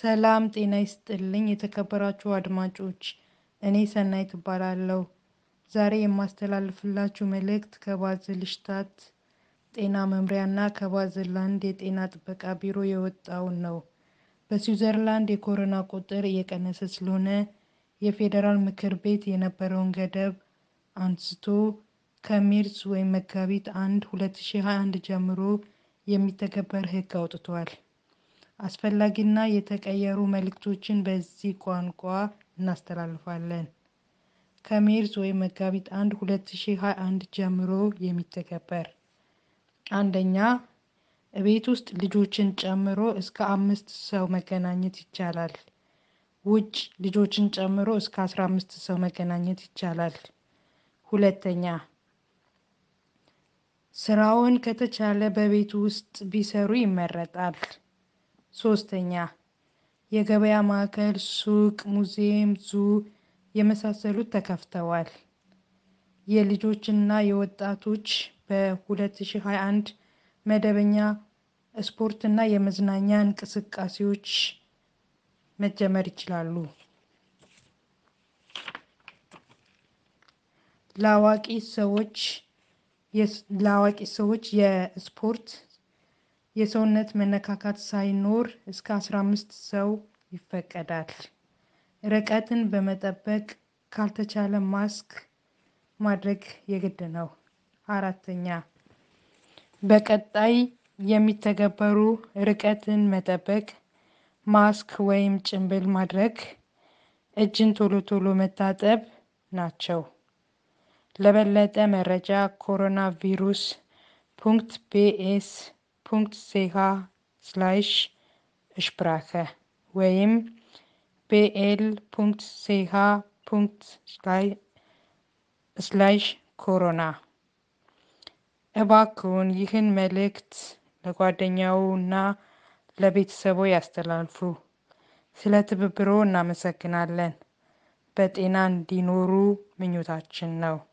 ሰላም ጤና ይስጥልኝ የተከበራችሁ አድማጮች፣ እኔ ሰናይት እባላለሁ። ዛሬ የማስተላልፍላችሁ መልእክት ከባዝልሽታት ጤና መምሪያና ከባዝላንድ የጤና ጥበቃ ቢሮ የወጣውን ነው። በስዊዘርላንድ የኮሮና ቁጥር እየቀነሰ ስለሆነ የፌዴራል ምክር ቤት የነበረውን ገደብ አንስቶ ከሜርስ ወይም መጋቢት አንድ 2021 ጀምሮ የሚተገበር ሕግ አውጥቷል። አስፈላጊና የተቀየሩ መልእክቶችን በዚህ ቋንቋ እናስተላልፋለን። ከሜርስ ወይም መጋቢት አንድ 2021 ጀምሮ የሚተገበር አንደኛ፣ ቤት ውስጥ ልጆችን ጨምሮ እስከ አምስት ሰው መገናኘት ይቻላል። ውጭ ልጆችን ጨምሮ እስከ አስራ አምስት ሰው መገናኘት ይቻላል። ሁለተኛ፣ ስራውን ከተቻለ በቤት ውስጥ ቢሰሩ ይመረጣል። ሶስተኛ፣ የገበያ ማዕከል፣ ሱቅ፣ ሙዚየም፣ ዙ የመሳሰሉት ተከፍተዋል። የልጆችና የወጣቶች በ2021 መደበኛ ስፖርትና የመዝናኛ እንቅስቃሴዎች መጀመር ይችላሉ። ለአዋቂ ሰዎች ለአዋቂ ሰዎች የስፖርት የሰውነት መነካካት ሳይኖር እስከ 15 ሰው ይፈቀዳል። ርቀትን በመጠበቅ ካልተቻለ ማስክ ማድረግ የግድ ነው። አራተኛ በቀጣይ የሚተገበሩ ርቀትን መጠበቅ፣ ማስክ ወይም ጭንብል ማድረግ፣ እጅን ቶሎ ቶሎ መታጠብ ናቸው። ለበለጠ መረጃ ኮሮና ቪሩስ ፑንክት ቢኤስ ፑንክት ሴሃ ስላሽ እሽፕራከ ወይም ቤኤል ፑንክት ሴሃ ፑንክት ስላሽ ኮሮና። እባክዎን ይህን መልእክት ለጓደኛውና ለቤተሰቦ ያስተላልፉ። ስለ ትብብሮ እናመሰግናለን። በጤና እንዲኖሩ ምኞታችን ነው።